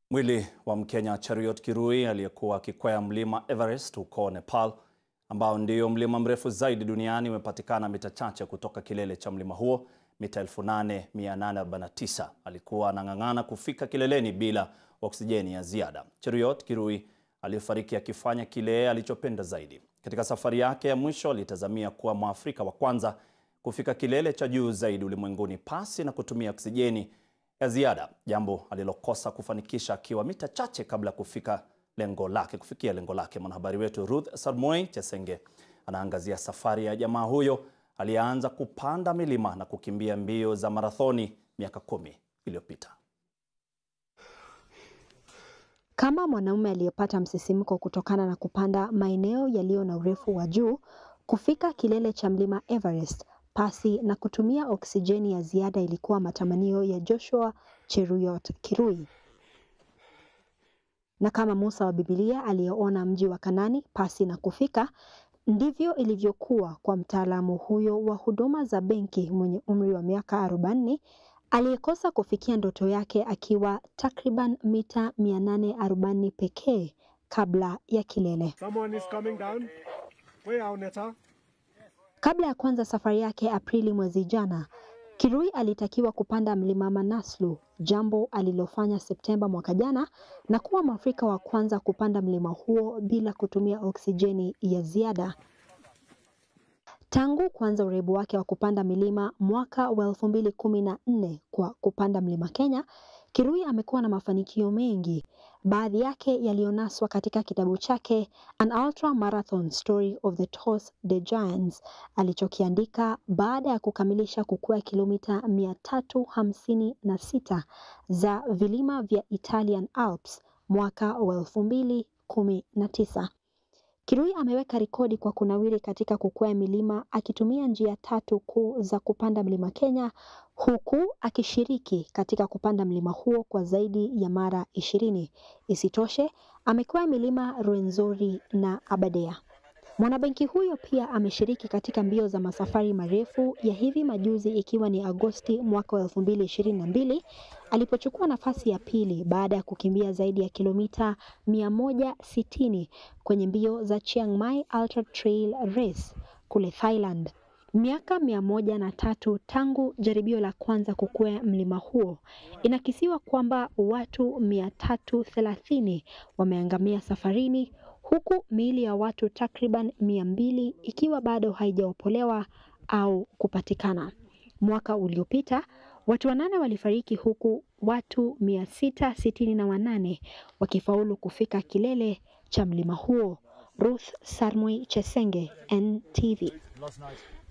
Mwili wa Mkenya Cheriot Kirui aliyekuwa akikwea mlima Everest huko Nepal ambao ndio mlima mrefu zaidi duniani umepatikana mita chache kutoka kilele cha mlima huo mita 8849. Alikuwa anang'ang'ana kufika kileleni bila oksijeni ya ziada. Cheriot Kirui aliyefariki akifanya kile alichopenda zaidi. Katika safari yake ya mwisho alitazamia kuwa Mwafrika wa kwanza kufika kilele cha juu zaidi ulimwenguni pasi na kutumia oksijeni ya ziada, jambo alilokosa kufanikisha akiwa mita chache kabla ya kufika lengo lake kufikia lengo lake. Mwanahabari wetu Ruth Sarmoi Chesenge anaangazia safari ya jamaa huyo aliyeanza kupanda milima na kukimbia mbio za marathoni miaka kumi iliyopita. Kama mwanaume aliyepata msisimko kutokana na kupanda maeneo yaliyo na urefu wa juu, kufika kilele cha mlima Everest pasi na kutumia oksijeni ya ziada ilikuwa matamanio ya Joshua Cheruiyot Kirui. Na kama Musa wa Biblia aliyeona mji wa Kanani pasi na kufika, ndivyo ilivyokuwa kwa mtaalamu huyo wa huduma za benki mwenye umri wa miaka 40 aliyekosa kufikia ndoto yake akiwa takriban mita 840 pekee kabla ya kilele. Someone is coming down. Way out, Neta. Kabla ya kuanza safari yake Aprili mwezi jana, Kirui alitakiwa kupanda mlima Manaslu, jambo alilofanya Septemba mwaka jana na kuwa Mwafrika wa kwanza kupanda mlima huo bila kutumia oksijeni ya ziada. Tangu kuanza uraibu wake wa kupanda milima mwaka wa elfu mbili kumi na nne kwa kupanda mlima Kenya, Kirui amekuwa na mafanikio mengi, baadhi yake yaliyonaswa katika kitabu chake An Ultra Marathon Story of the Tours de Giants alichokiandika baada ya kukamilisha kukwea kilomita mia tatu hamsini na sita za vilima vya Italian Alps mwaka wa elfu mbili kumi na tisa. Kirui ameweka rekodi kwa kunawiri katika kukwea milima akitumia njia tatu kuu za kupanda mlima Kenya huku akishiriki katika kupanda mlima huo kwa zaidi ya mara ishirini. Isitoshe, amekwea milima Rwenzori na Aberdare. Mwanabenki huyo pia ameshiriki katika mbio za masafari marefu ya hivi majuzi ikiwa ni Agosti mwaka wa elfu mbili ishirini na mbili alipochukua nafasi ya pili baada ya kukimbia zaidi ya kilomita 160 kwenye mbio za Chiang Mai Ultra Trail Race kule Thailand. Miaka mia moja na tatu tangu jaribio la kwanza kukwea mlima huo, inakisiwa kwamba watu mia tatu thelathini wameangamia safarini huku miili ya watu takriban mia mbili ikiwa bado haijaopolewa au kupatikana. Mwaka uliopita watu wanane walifariki huku watu mia sita sitini na wanane wakifaulu kufika kilele cha mlima huo. Ruth Sarmoi Chesenge, NTV.